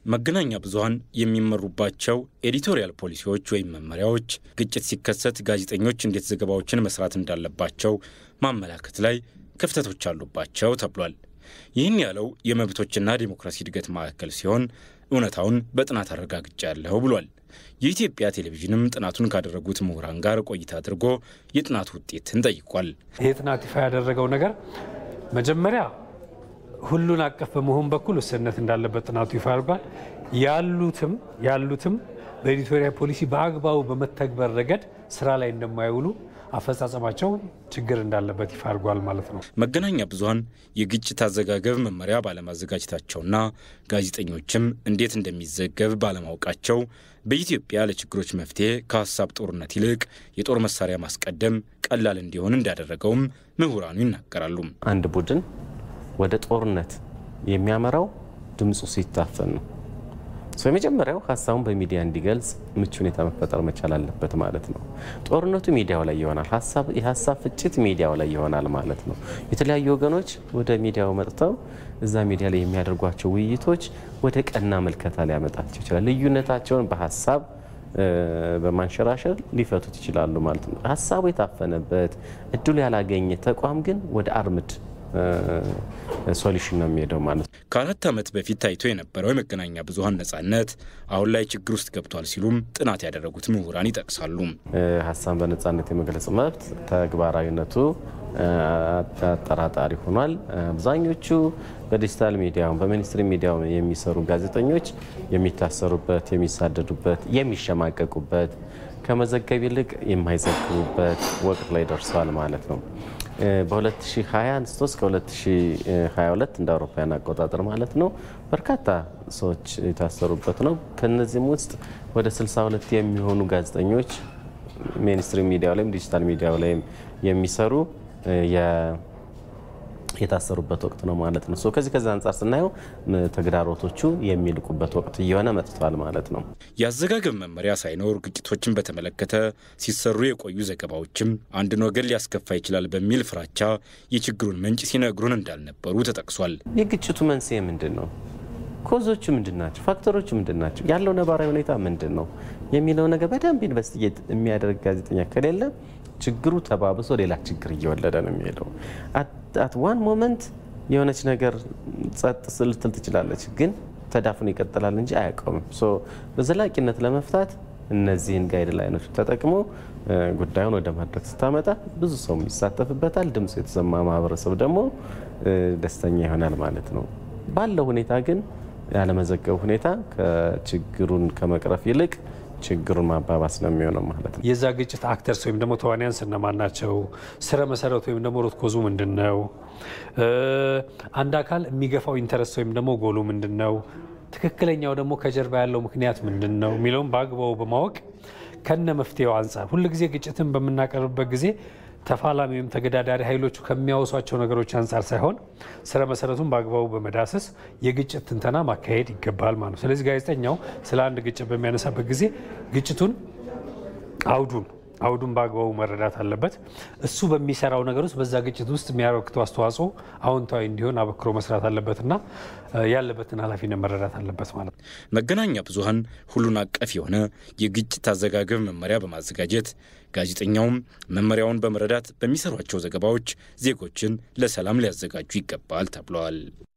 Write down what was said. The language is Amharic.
መገናኛ ብዙኃን የሚመሩባቸው ኤዲቶሪያል ፖሊሲዎች ወይም መመሪያዎች ግጭት ሲከሰት ጋዜጠኞች እንዴት ዘገባዎችን መስራት እንዳለባቸው ማመላከት ላይ ክፍተቶች አሉባቸው ተብሏል። ይህን ያለው የመብቶችና ዲሞክራሲ እድገት ማዕከል ሲሆን እውነታውን በጥናት አረጋግጫለሁ ብሏል። የኢትዮጵያ ቴሌቪዥንም ጥናቱን ካደረጉት ምሁራን ጋር ቆይታ አድርጎ የጥናቱ ውጤትን ጠይቋል። ይህ ጥናት ይፋ ያደረገው ነገር መጀመሪያ ሁሉን አቀፍ በመሆን በኩል ውስንነት እንዳለበት ጥናቱ ይፋ አድርጓል። ያሉትም ያሉትም በኤዲቶሪያል ፖሊሲ በአግባቡ በመተግበር ረገድ ስራ ላይ እንደማይውሉ አፈጻጸማቸው ችግር እንዳለበት ይፋ አድርጓል ማለት ነው። መገናኛ ብዙኃን የግጭት አዘጋገብ መመሪያ ባለማዘጋጀታቸውና ጋዜጠኞችም እንዴት እንደሚዘገብ ባለማወቃቸው በኢትዮጵያ ለችግሮች መፍትሄ ከሀሳብ ጦርነት ይልቅ የጦር መሳሪያ ማስቀደም ቀላል እንዲሆን እንዳደረገውም ምሁራኑ ይናገራሉ። አንድ ቡድን ወደ ጦርነት የሚያመራው ድምፁ ሲታፈን ነው። የመጀመሪያው ሀሳቡን በሚዲያ እንዲገልጽ ምቹ ሁኔታ መፈጠር መቻል አለበት ማለት ነው። ጦርነቱ ሚዲያው ላይ ይሆናል። የሀሳብ ፍጭት ሚዲያው ላይ ይሆናል ማለት ነው። የተለያዩ ወገኖች ወደ ሚዲያው መጥተው እዛ ሚዲያ ላይ የሚያደርጓቸው ውይይቶች ወደ ቀና መልከታ ሊያመጣቸው ይችላል። ልዩነታቸውን በሀሳብ በማንሸራሸር ሊፈቱት ይችላሉ ማለት ነው። ሀሳቡ የታፈነበት እድሉ ያላገኘ ተቋም ግን ወደ አርምድ ሶሉሽን ነው የሚሄደው ማለት ነው። ከአራት ዓመት በፊት ታይቶ የነበረው የመገናኛ ብዙኃን ነጻነት አሁን ላይ ችግር ውስጥ ገብቷል ሲሉም ጥናት ያደረጉት ምሁራን ይጠቅሳሉ። ሀሳብን በነጻነት የመግለጽ መብት ተግባራዊነቱ አጠራጣሪ ሆኗል። አብዛኞቹ በዲጂታል ሚዲያው በሚኒስትሪ ሚዲያው የሚሰሩ ጋዜጠኞች የሚታሰሩበት፣ የሚሳደዱበት፣ የሚሸማቀቁበት ከመዘገብ ይልቅ የማይዘግቡበት ወቅት ላይ ደርሰዋል ማለት ነው። በ2020 አንስቶ እስከ 2022 እንደ አውሮፓውያን አቆጣጠር ማለት ነው በርካታ ሰዎች የታሰሩበት ነው። ከነዚህም ውስጥ ወደ 62 የሚሆኑ ጋዜጠኞች ሜንስትሪም ሚዲያው ላይም ዲጂታል ሚዲያው ላይም የሚሰሩ የታሰሩበት ወቅት ነው ማለት ነው። ከዚህ ከዚህ አንጻር ስናየው ተግዳሮቶቹ የሚልቁበት ወቅት እየሆነ መጥቷል ማለት ነው። የአዘጋገብ መመሪያ ሳይኖር ግጭቶችን በተመለከተ ሲሰሩ የቆዩ ዘገባዎችም አንድን ወገን ሊያስከፋ ይችላል በሚል ፍራቻ የችግሩን ምንጭ ሲነግሩን እንዳልነበሩ ተጠቅሷል። የግጭቱ መንስኤ ምንድን ነው? ኮዞቹ ምንድን ናቸው? ፋክተሮቹ ምንድን ናቸው? ያለው ነባራዊ ሁኔታ ምንድን ነው የሚለው ነገር በደንብ ኢንቨስቲጌት የሚያደርግ ጋዜጠኛ ከሌለ ችግሩ ተባብሶ ሌላ ችግር እየወለደ ነው የሚሄደው። አት ዋን ሞመንት የሆነች ነገር ጸጥ ልትል ትችላለች፣ ግን ተዳፍኖ ይቀጥላል እንጂ አያቆምም። በዘላቂነት ለመፍታት እነዚህን ጋይድ ላይኖች ተጠቅሞ ጉዳዩን ወደ መድረክ ስታመጣ ብዙ ሰው ይሳተፍበታል። ድምፁ የተሰማ ማህበረሰብ ደግሞ ደስተኛ ይሆናል ማለት ነው። ባለው ሁኔታ ግን ያለመዘገቡ ሁኔታ ከችግሩን ከመቅረፍ ይልቅ ችግሩን ማባባስ ነው የሚሆነው ማለት ነው። የዛ ግጭት አክተርስ ወይም ደግሞ ተዋንያን ስነማን ናቸው? ስረ መሰረቱ ወይም ደግሞ ሮት ኮዙ ምንድን ነው? አንድ አካል የሚገፋው ኢንተረስት ወይም ደግሞ ጎሉ ምንድን ነው? ትክክለኛው ደግሞ ከጀርባ ያለው ምክንያት ምንድን ነው የሚለውም በአግባቡ በማወቅ ከነ መፍትሄው አንጻር ሁልጊዜ ግጭትን በምናቀርብበት ጊዜ ተፋላሚ ወይም ተገዳዳሪ ኃይሎቹ ከሚያወሷቸው ነገሮች አንጻር ሳይሆን ስረ መሰረቱን በአግባቡ በመዳሰስ የግጭት ትንተና ማካሄድ ይገባል ማለት ነው። ስለዚህ ጋዜጠኛው ስለ አንድ ግጭት በሚያነሳበት ጊዜ ግጭቱን አውዱን አውዱን በአግባቡ መረዳት አለበት። እሱ በሚሰራው ነገር ውስጥ በዛ ግጭት ውስጥ የሚያበረክተው አስተዋጽኦ አዎንታዊ እንዲሆን አበክሮ መስራት አለበትና ያለበትን ኃላፊነት መረዳት አለበት ማለት ነው። መገናኛ ብዙኃን ሁሉን አቀፍ የሆነ የግጭት አዘጋገብ መመሪያ በማዘጋጀት ጋዜጠኛውም መመሪያውን በመረዳት በሚሰሯቸው ዘገባዎች ዜጎችን ለሰላም ሊያዘጋጁ ይገባል ተብለዋል።